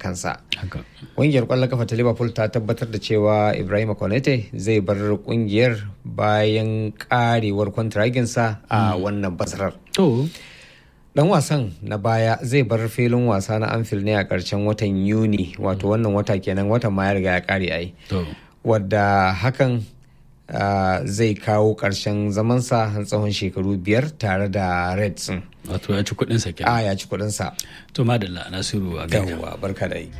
kansa ƙungiyar ƙwallon kafa ta liverpool ta tabbatar da cewa ibrahim konete zai bar ƙungiyar bayan ƙarewar kwantiraginsa a wannan basarar dan wasan na baya zai bar filin wasa na anfield ne a ƙarshen watan yuni wato wannan wata kenan watan ma ya riga ya ƙare ai wadda hakan Uh, zai kawo ƙarshen zamansa tsawon shekaru biyar tare da reds wato ya ci kudinsa kenan a ya ci kudinsa to madalla nasiru a gawa barka da yi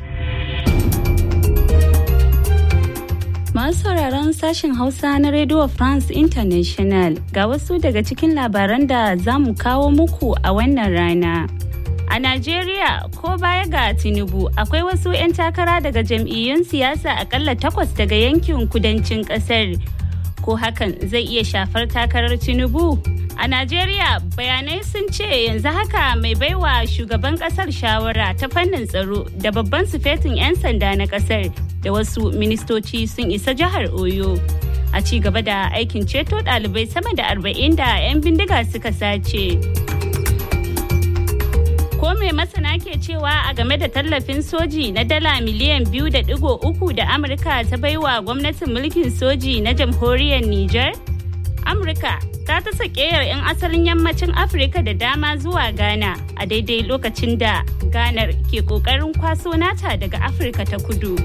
Masu sauraron sashen Hausa na Radio France International ga wasu daga cikin labaran da za mu kawo muku a wannan rana. A Najeriya ko baya ga Tinubu akwai wasu 'yan takara daga jam'iyyun siyasa akalla takwas daga yankin kudancin kasar. Ko hakan zai iya shafar takarar Tinubu? A Najeriya bayanai sun ce yanzu haka mai baiwa shugaban kasar shawara ta fannin tsaro da babban sufetin 'yan sanda na kasar da wasu ministoci sun isa jihar Oyo. A ci gaba da aikin ceto ɗalibai sama da arba'in da 'yan bindiga suka sace. Ko mai masana ke cewa a game da tallafin soji na dala miliyan biyu da digo uku da Amurka ta baiwa gwamnatin mulkin soji na jamhuriyar Nijar? Amurka ta ta sakeyar 'yan asalin yammacin Afirka da dama zuwa Ghana a daidai lokacin da Ghana ke kokarin kwaso nata daga Afirka ta kudu.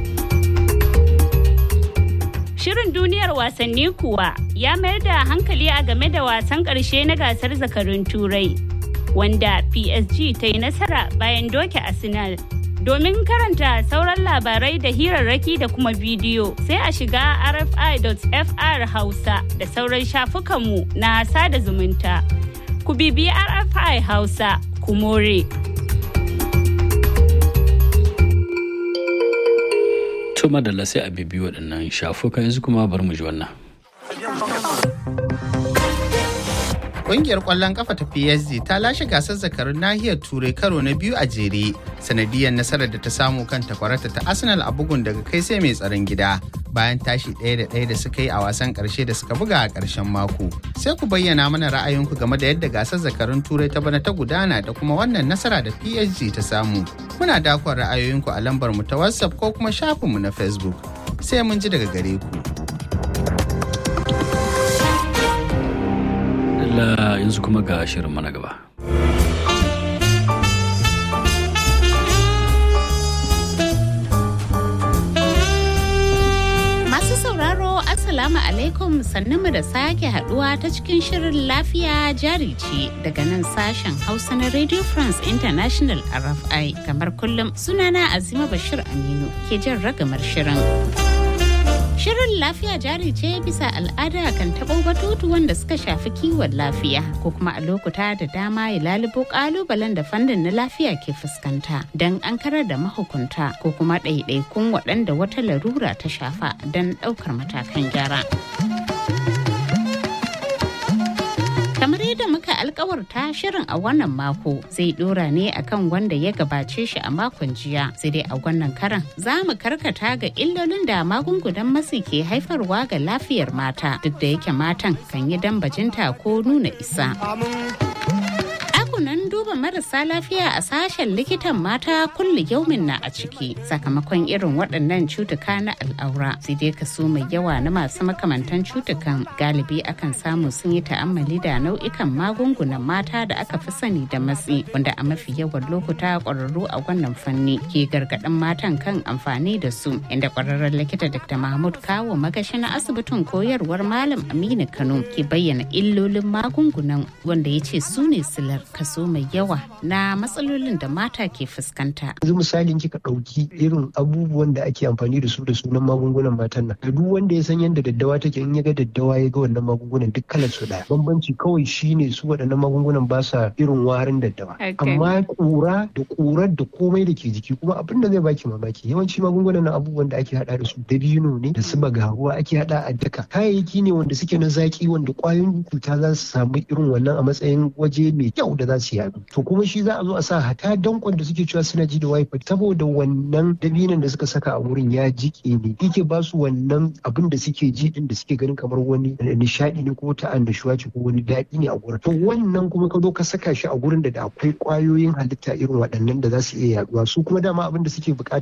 Shirin duniyar wasanni kuwa ya mayar da hankali a game da wasan ƙarshe na gasar zakarun turai wanda PSG ta yi nasara bayan doke Arsenal. Domin karanta sauran labarai da hirarraki da kuma bidiyo sai a shiga rfi.fr hausa da sauran shafukanmu na sada zumunta. Ku bibiyi RFI Hausa, ku more. To madalla sai a bibi waɗannan shafuka yanzu kuma bar mu ji wannan. Ƙungiyar ƙwallon kafa ta PSG ta lashe gasar zakarun nahiyar Turai karo na biyu a jere sanadiyar nasarar da ta samu kan takwarata ta Arsenal a bugun daga kai sai mai tsaron gida bayan tashi ɗaya da ɗaya da suka yi a wasan ƙarshe da suka buga a ƙarshen mako. Sai ku bayyana mana ra'ayinku game da yadda gasar zakarun Turai ta bana ta gudana da kuma wannan nasara da PSG ta samu. Muna dakon ra'ayoyinku a lambar mu ta WhatsApp ko kuma shafinmu na Facebook. Sai mun ji daga gare ku. Allah yanzu kuma ga shirin mana gaba. Masu sauraro Assalamu alaikum mu da sake haduwa ta cikin shirin lafiya jari ce daga nan sashen Hausa na Radio France International RFI kamar kullum sunana Azima Bashir Aminu ke jan ragamar shirin. Shirin lafiya jari ce bisa al'ada kan taɓo batutu wanda suka shafi kiwon lafiya ko kuma a lokuta da dama ya lalubo ƙalubalen da fannin na lafiya ke fuskanta don an karar da mahukunta ko kuma ɗaiɗaikun waɗanda wata larura ta shafa don ɗaukar matakan gyara. kamar yadda muka alkawarta shirin a wannan mako zai dora ne akan wanda ya gabace shi a makon jiya sai dai a wannan karan za mu karkata ga illolin da magungunan matsi ke haifarwa ga lafiyar mata duk da yake matan kan yi dambajinta ko nuna isa ɗakunan duba marasa lafiya a sashen likitan mata kulli yaumin na a ciki sakamakon irin waɗannan cutuka na al'aura sai dai kaso mai yawa na masu makamantan cutukan galibi akan samu sun yi ta'ammali da nau'ikan magungunan mata da aka fi sani da matsi wanda a mafi yawan lokuta ƙwararru a wannan fanni ke gargaɗin matan kan amfani da su inda ƙwararren likita dr mahmud kawo magashi na asibitin koyarwar malam aminu kano ke bayyana illolin magungunan wanda ya ce su ne silar kaso mai yawa na matsalolin da mata ke fuskanta. Yanzu misalin kika ɗauki irin abubuwan da ake amfani da su da sunan magungunan matan nan. Da duk wanda ya san yadda daddawa take in ya ga daddawa ya ga wannan magungunan duk kalar su ɗaya. Bambanci kawai shine su waɗannan magungunan ba sa irin warin daddawa. Amma ƙura da ƙurar da komai da ke jiki kuma abin da zai baki mamaki yawanci magungunan nan abubuwan da ake haɗa da su dabino ne da su bagaruwa ake haɗa a daka. Kayayyaki ne wanda suke na zaki wanda ƙwayoyin cuta za su samu irin wannan a matsayin waje mai kyau da za su yadu to kuma shi za a zo a sa hata dankon da suke cewa suna ji da wifi saboda wannan dabinan da suka saka a wurin ya jike ne yake ba su wannan abin da suke ji din da suke ganin kamar wani nishadi ne ko ta annashuwa ce ko wani daɗi ne a gurin to wannan kuma ka zo ka saka shi a gurin da da akwai kwayoyin halitta irin waɗannan da za su iya yaduwa su kuma dama abin da suke bukata